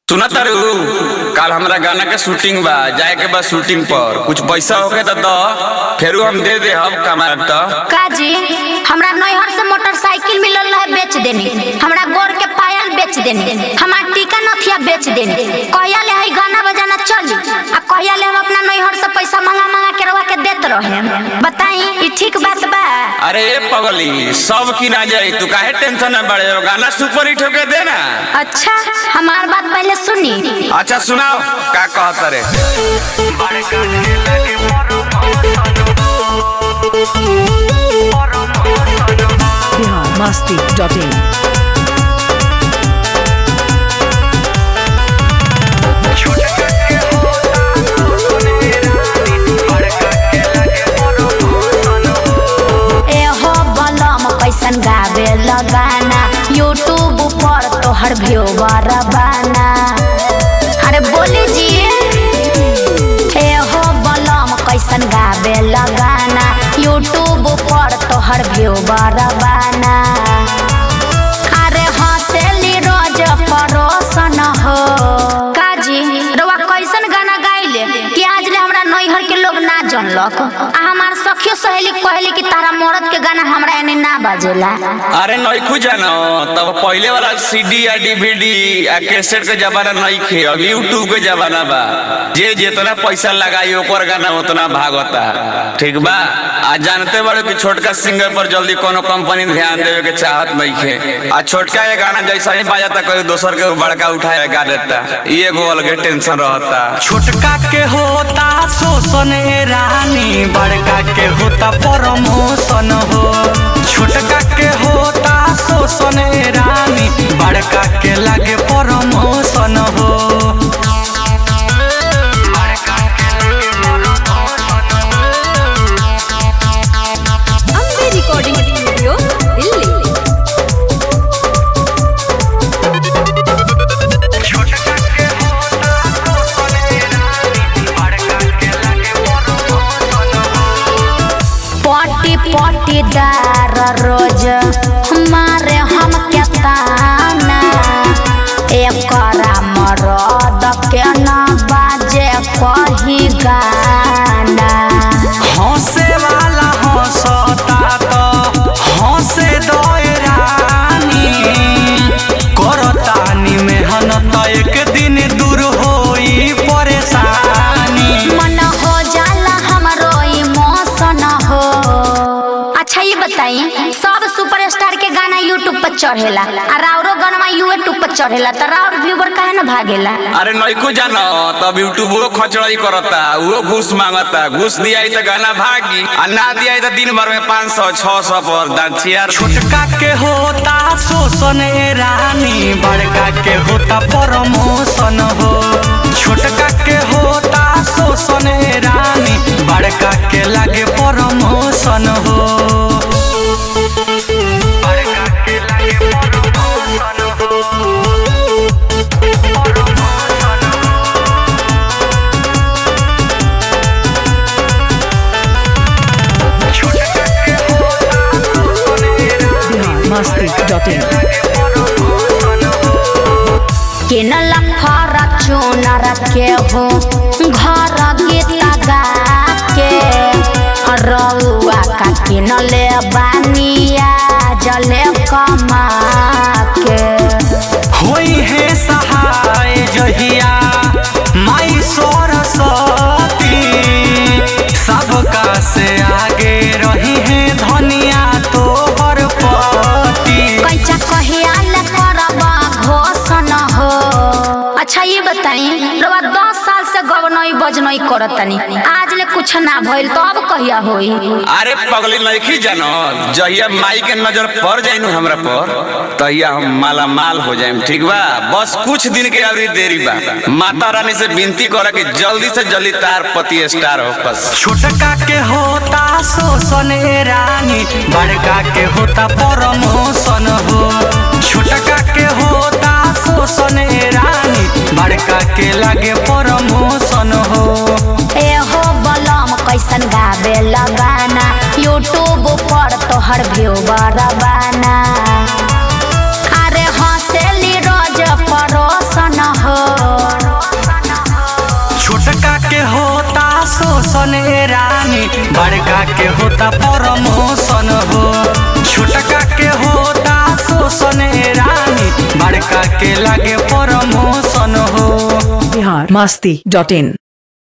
सुना तारू कल हमरा गाना के शूटिंग बा जाए के बा शूटिंग पर कुछ पैसा होके तो दो फेरू हम दे दे हम कमाए तो काजी हमरा नैहर से मोटरसाइकिल मिलल रहे बेच देनी हमरा गोर के पायल बेच देनी हमार टीका नथिया बेच देनी कहिया ले हई गाना बजाना चली आ कहिया ले हम अपना नैहर से पैसा मंगा मंगा के रवा के देत रहे बताई ई ठीक बात बा अरे ए पगली सब की ना जाई तू काहे टेंशन में बड़े हो गाना सुपर हिट होके दे ना अच्छा हमार बात पहले सुनी अच्छा सुनाओ का कहत रे biharmasti.in एहो बलम कैसन गावे लगाना यूट्यूब पर तोहर व्यूवर बाना अरे बोली जी एहो बलम कैसन गावे लगाना यूट्यूब पर तोहर व्यूवर बाना अरे हंसेली रोज परोसन हो काजी रवा कैसन गाना गाइले कि आज ले हमरा नैहर के लोग ना जानलक आ हमार सखियो सहेली कहली कि तारा मरद के गाना हमरा एने ना बाजेला अरे नइखू जानो तब पहले वाला सीडी या डीवीडी या कैसेट के जमाना नहीं खे अब यूट्यूब के जमाना बा जे जितना पैसा लगाई ओकर गाना उतना भागता ठीक बा आज जानते बड़े कि छोटका सिंगर पर जल्दी कोनो कंपनी ध्यान देवे के चाहत नहीं खे आ छोटका ये गाना जैसा ही बाजाता कोई दोसर के बड़का उठाए गा देता ये एगो अलगे टेंशन रहता छोटका के होता शोषण ए रानी बड़का के होता प्रमोशन हो छोटका के होता शोषण ए रानी बड़का के लगे प्रमोशन हो Ambe Recording Studio, Delhi. पटी पटीदार रोज मारे हम के ताना एकरा मरद के ना बाजे कही गाना हंसे वाला हंसता तो हंसे दए रानी करतानी मेहनत एक दिन दूर होई परेशानी मन हो जाला हमरो इमोशन हो अच्छा ये बताई सब सुपरस्टार के गाना यूट्यूब पर चढ़ेला आ राउरो गाना यूट्यूब पर चढ़ेला त राउर व्यूवर काहे ना भागेला अरे नइको जानो तब यूट्यूब वो खचड़ाई करता वो घूस मांगता घूस दिया तो गाना भागी आ ना दिया तो दिन भर में पाँच सौ छह सौ पर दांचिया छोटका के होता शोषण ए रानी बड़का के होता प्रमोशन हो छोटका के होता शोषण ए रानी बड़का के लगे प्रमोशन हो बड़का के लगे प्रमोशन हो biharmasti.in किनल फॉर्चूनर के हो घर गीत गा के रउआ का किनले बानिया जले कमा के होई है सहाय जहिया माई सरस्वती सबका से आगे रही है धनिया तो पति कैचा कहिया ले करब घोषण हो अच्छा ये बताई रउआ दस साल से गवनई बजनई करतनी आज ले कुछ ना भइल तो अब कहिया होई अरे पगली नइखी जानो जहिया माई के नजर पड़ जाई नु हमरा पर तहिया हम माला माल हो जाएम ठीक बा बस कुछ दिन के अवरी देरी बा माता रानी से विनती करा कि जल्दी से जल्दी तार पति स्टार हो बस छोटका के होता शोषण ए रानी बड़का के होता प्रमोशन हो छोटका के होता शोषण ए रानी बड़का के लगे प्रमोशन हो एहो बलम कैसन गावे लगाना यूट्यूब पर तोहर व्यूवर बाना अरे हंसेली रोज परोसन हो शोषण ए रानी बड़का के होता प्रमोशन हो छोटका के होता शोषण ए रानी बड़का के लागे प्रमोशन हो बिहार मस्ती डॉट इन